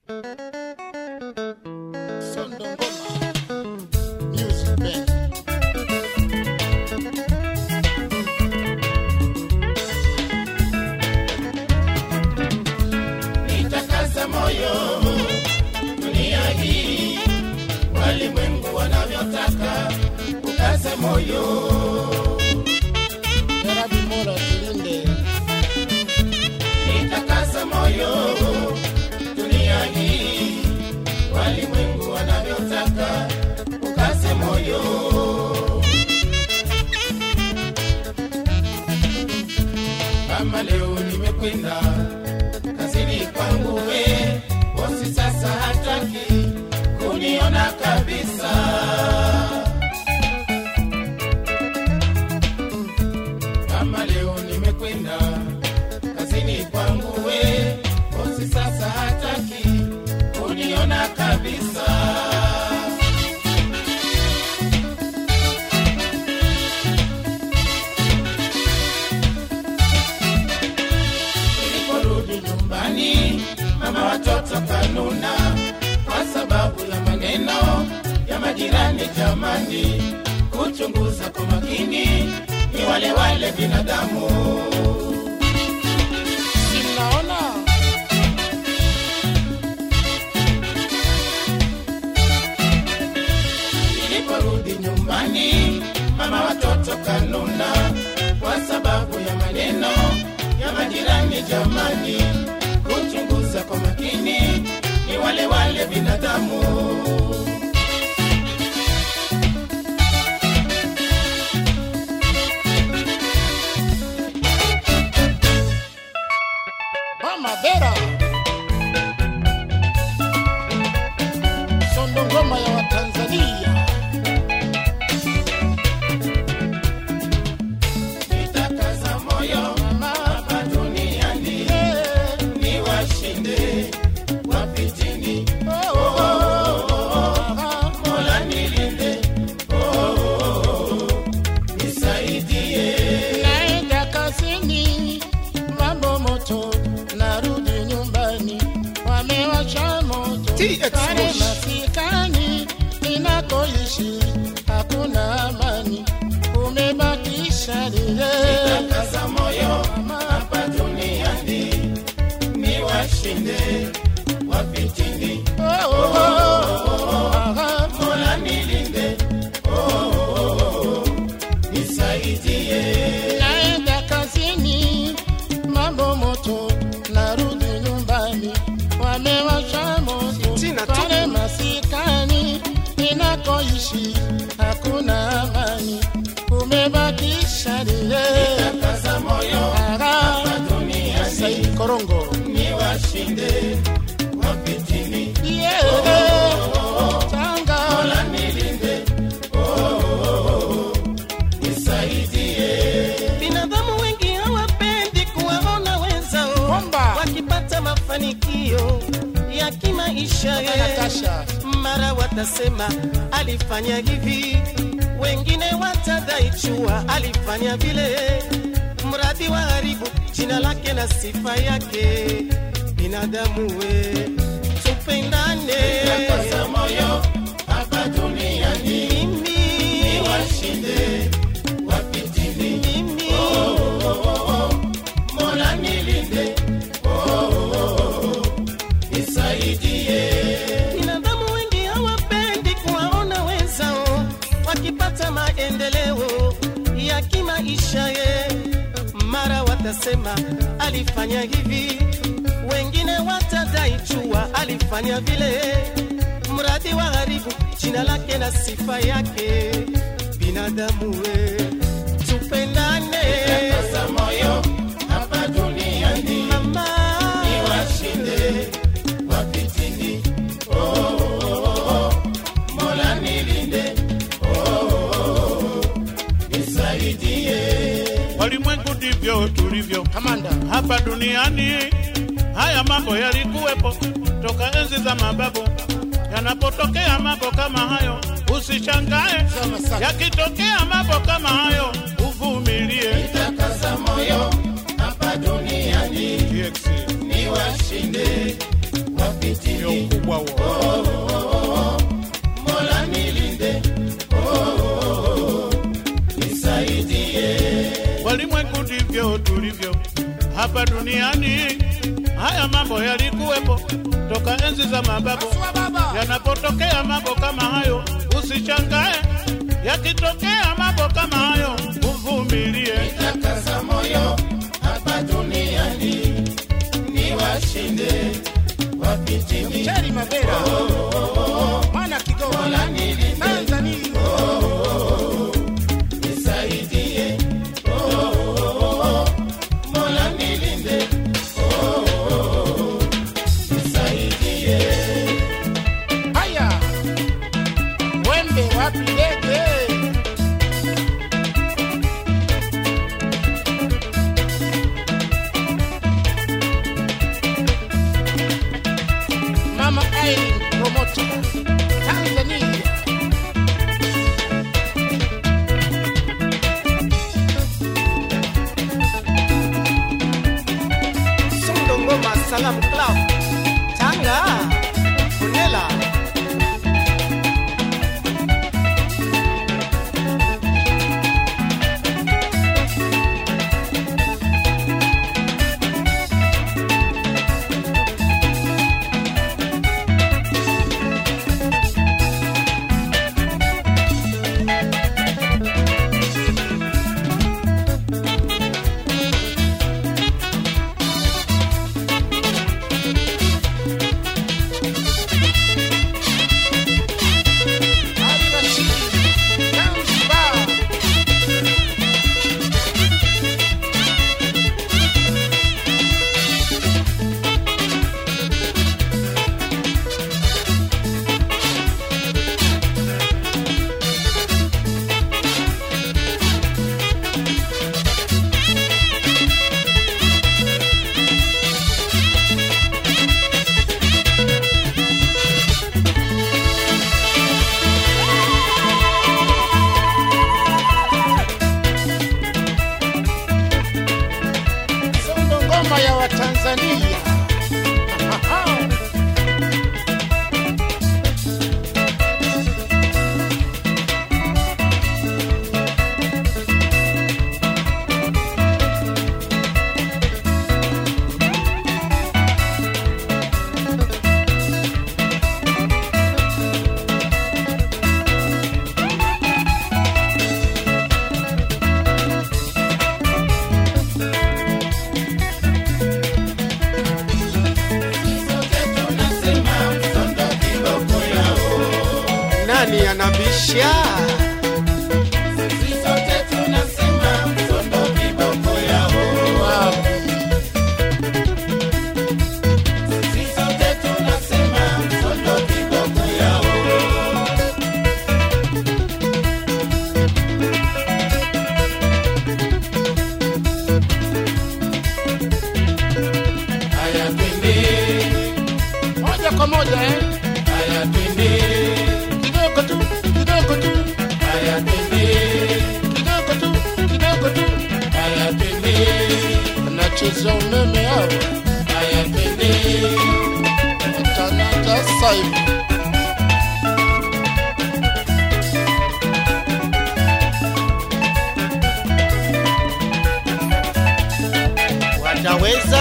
Sondo Ngoma Music Band. Nitakaza moyo dunia hii, walimwengu wanavyotaka, ukaze moyo. Jarabi Mola tulinde. Nitakaza moyo dunia hii, walimwengu wanavyotaka, ukaze moyo. Kama leo nimekwenda kazini kwangu, we bosi sasa hataki kuniona kabisa. Kama leo nimekwenda kazini kwangu, we bosi sasa hataki kuniona kabisa. Niliporudi nyumbani, mama watoto kanuna kwa sababu ya maneno ya majirani. Jamani, kuchunguza kwa makini, ni wale wale binadamu. Sinaona Niliporudi nyumbani, mama watoto kanuna kwa sababu ya maneno ya majirani. Jamani, kuchunguza kwa makini, ni wale wale binadamu. Mama Bera. Sondo Ngoma ya Watanzania. Nitakaza moyo hapa duniani, Eh, ni washinde wapitini. ah, Mola nilinde, oh, nisaidie. Naenda kazini, mambo moto, narudi nyumbani, wamewasha moto TX pale Moshi. masikani ninakoishi hakuna amani, umebakisha lile Nitakaza moyo hapa duniani, ni washinde wapitini. Oh, oh, oh, ah, Mola nilinde, oh, nisaidie. naenda kazini, mambo moto, narudi nyumbani, wamewasha moto Tina tu. pale masikani ninakoishi hakuna amani, umebakisha lile Nitakaza moyo Ara, hapa duniani, Said Korongo ni washinde wapitini. yeah, Tanga Mola nilinde, oh, nisaidie. Binadamu wengi hawapendi kuwaona wenzao Bomba. wakipata mafanikio ya kimaisha. Natasha Mara watasema alifanya hivi, wengine watadai chua alifanya vile, mradi wa haribu jina lake na sifa yake. Binadamu we, tupendane. Nitakaza moyo hapa duniani, Mimi, ni washinde wapitini. mimi, Mola nilinde, oh, nisaidie. Binadamu wengi hawapendi kuwaona wenzao wakipata maendeleo ya kimaisha ye. Mara watasema alifanya hivi, wengine watadai chua alifanya vile, mradi wa haribu jina lake na sifa yake. Binadamu we, tupendane Nitakaza moyo hapa duniani, mama. ni washinde wapitini. Oh, Mola nilinde, oh, nisaidie. Walimwengu ndivyo tulivyo Kamanda hapa duniani. Haya mambo yalikuwepo toka enzi za mababu. Yanapotokea mambo kama hayo, usishangae. Sema sana. Yakitokea mambo kama hayo, uvumilie. Nitakaza moyo hapa duniani, TX. ni washinde wapitini. wapitini ukubwa huo. mola nilinde oh, nisaidie walimwengu ndivyo tulivyo hapa duniani. Haya mambo yalikuwepo toka enzi za mababu. Asua baba. Yanapotokea mambo kama hayo, usishangae. Yakitokea mambo kama hayo, uvumilie. takaza moyo hapa duniani ni washinde wapitini Cheri Mabera. Mwana Kigoma. Tanzania. nisaidie oh, mola nilinde oh, nisaidie Haya. Wembe wapi ndege? Mama Irene Promoter. Tanzania. Sundo Ngoma Salam Club Tanga Bunela Ali Rashid. Zanzibar. Sondo ngoma ya Watanzania. sote tunasema msondo kiboko yao Nani anabisha sisi sote tunasema msondo kiboko yao sisi sote tunasema msondo kiboko yao haya twende Moja kwa moja eh? haya twende Kidogo tu, kidogo tu, haya twende kidogo tu, kidogo tu. haya twende Anacheza umeme hao. haya twende Tanata saibu. wataweza